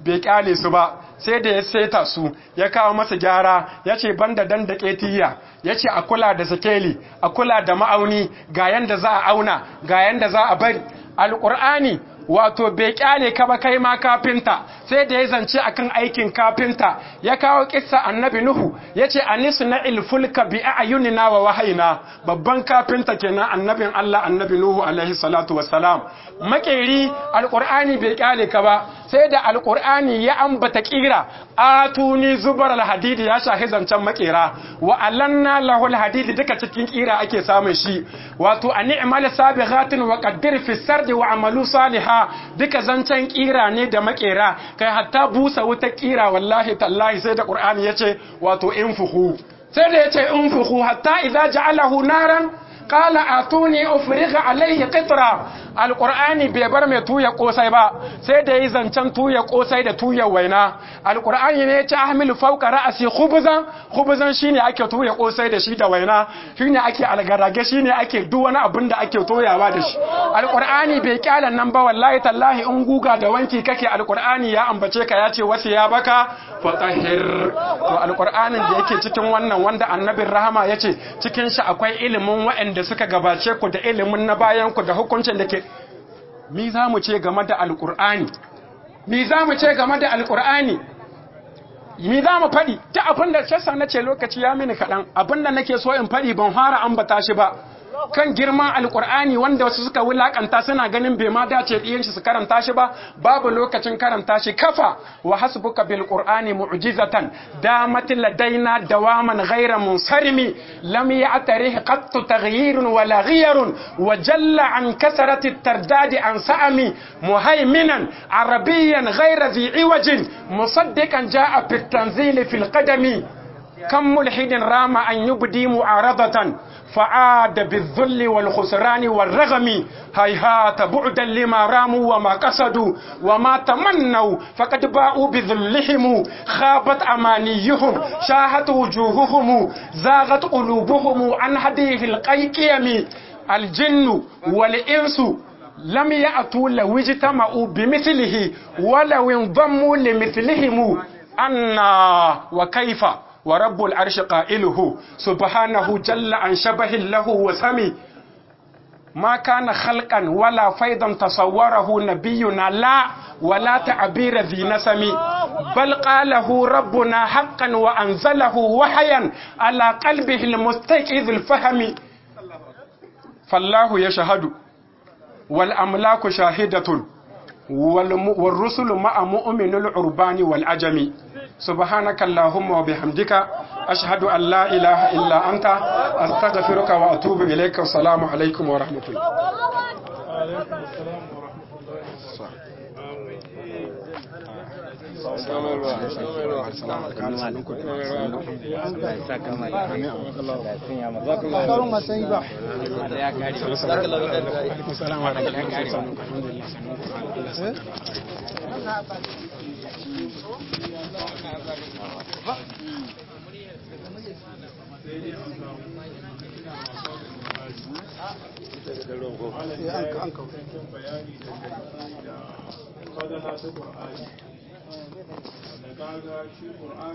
bai kyale su ba sai da ya seta su ya kawo masa gyara ya ce banda dan da ƙetiya ya ce a kula da sakeli a kula da ma'auni ga yanda za a auna ga yanda za a bari alƙur'ani wato bai kyale ka ba kai ma kafinta sai da ya zance akan aikin kafinta ya kawo kissa annabi nuhu yace anisu na ilfulka bi ayunina wa wahayina babban kafinta kenan annabin Allah annabi nuhu alaihi salatu wassalam makeri alqur'ani bai kyale ka ba sai da alqur'ani ya ambata kira atuni zubar alhadidi ya shahi zancen makera wa alanna lahu alhadidi duka cikin kira ake samun shi wato a ni'mal sabighatin wa qaddir fi sardi wa amalu salihah duka zancen kira ne da makera kai hatta busa wuta kira wallahi tallahi sai da qur'ani yace wato infuhu sai da yace infuhu hatta idza ja'alahu naran qala atuni ufriga alayhi qitra alqur'ani bai bar mai tuya kosai ba sai da yi zancen tuya kosai da tuya waina alqur'ani ne yace ahmil fawqa ra'si khubzan khubzan shine ake tuya kosai da shi da waina shine ake algarage shine ake duk wani abin da ake toyawa da shi alqur'ani bai kyala nan ba wallahi tallahi in guga da wanki kake alqur'ani ya ambace ka yace wasu ya baka fatahir to alqur'anin da yake cikin wannan wanda annabin rahama yace cikin shi akwai ilimin waɗanda suka gabace ku da ilimin na bayan ku da hukuncin da ke mi za mu ce game da alqur'ani mi za mu ce game da alqur'ani mi za mu faɗi ta abin da sassa na ce lokaci ya mini kaɗan abin da nake so in faɗi ban fara ambata shi ba kan girman alkur'ani wanda wasu suka wulakanta suna ganin bai ma dace ɗiyan shi su karanta shi ba babu lokacin karanta shi kafa wa hasbuka bil qur'ani mu'jizatan damat ladaina dawaman ghayra munsarimi lam ya'tarih qattu taghyirun wala ghiyarun wa jalla an kasrati tardadi an sa'ami muhaiminan arabiyyan ghayra dhi iwajin musaddiqan ja'a fi tanzili fil qadami كم ملحد رام أن يبدي معارضة فعاد بالذل والخسران والرغم هيهات بعدا لما راموا وما قصدوا وما تمنوا فقد باءوا بذلهم خابت أمانيهم شاهت وجوههم زاغت قلوبهم عن هديه القيقيم الجن والإنس لم يأتوا لو اجتمعوا بمثله ولو انضموا لمثلهم أنا وكيف ورب العرش قائله سبحانه جل عن شبه له وسمي ما كان خلقا ولا فيضا تصوره نبينا لا ولا تعبير ذي نسم بل قاله ربنا حقا وأنزله وحيا على قلبه المستيقظ الفهم فالله يشهد والأملاك شاهدة والرسل مع مؤمن العربان والعجم سبحانك اللهم وبحمدك أشهد أن لا إله إلا أنت أستغفرك وأتوب إليك والسلام عليكم ورحمة الله An